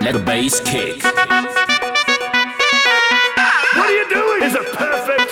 let the bass kick. What are you doing? Is it perfect?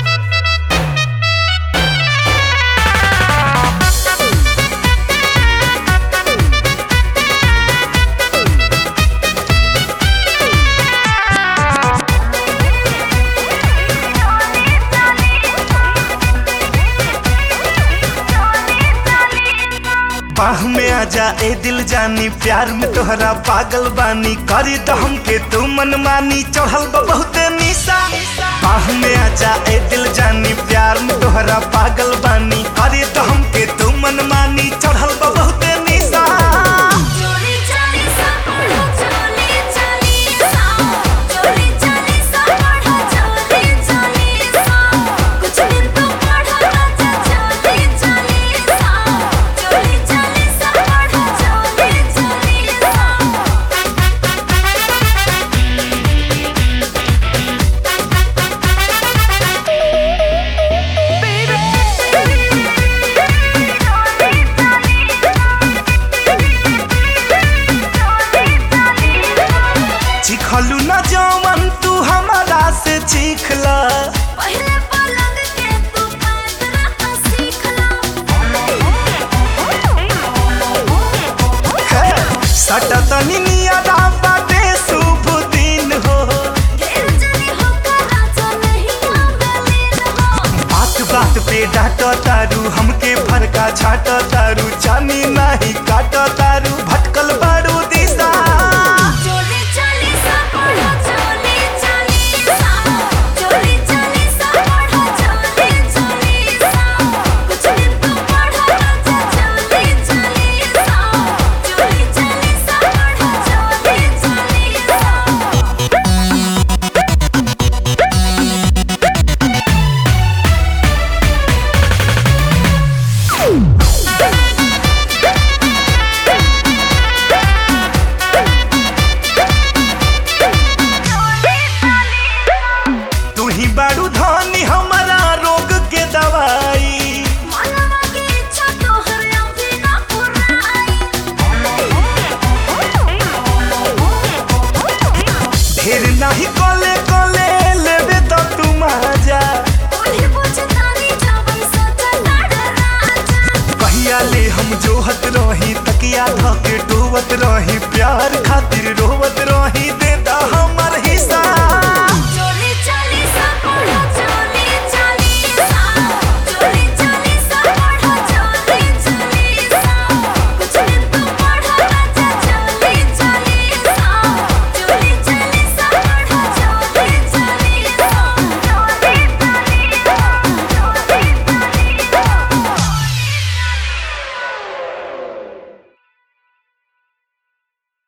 बाह में आजा ए दिल जानी प्यार में तोहरा पागल बानी करी तो हमके तू मन मानी चढ़ल बा बहुते निशा बाह में आजा ए दिल जानी प्यार में तोहरा पागल बानी करी तो हमके तू मन मानी चढ़ल बा बहुते निशा चोरी चली सा पढ़ो चोरी चली सा चोरी चली सा पढ़ो चोरी चली सा कुछ दिन तो पढ़ो राजा चोरी चली सा चोरी चली सा पढ़ो चोरी चली सा चिखलू न जवन तू हमारा से चीखला पहले पलंग के तू पैदरा सीख ला सटा तनी नियरा बाटे शुभ दिन हो ढेर जनी होकर राजा नहीं आवेली हो बात बात पे डांट तारू हमके फरका छाट तारू जानी नहीं काट तारू भटकल बारू दिशा चोरी चली सा पढ़ो चोरी चली सा चोरी चली सा पढ़ो चोरी चली सा कुछ दिन तो पढ़ो राजा चोरी चली सा चोरी चली सा पढ़ो चोरी चली सा तू ही बारू धनी हमारा रोग के दवाई मनवा की इच्छा तोहर अभी ना पुराई ढेर नहीं कोले कोले लेवे तो तू मजा ओढ़ी बुझतानी जावन सचा लड़ राजा कहिया ले हम जोहत रही तकिया धके डोवत रही प्यार खातिर रोवत रही दे दा हम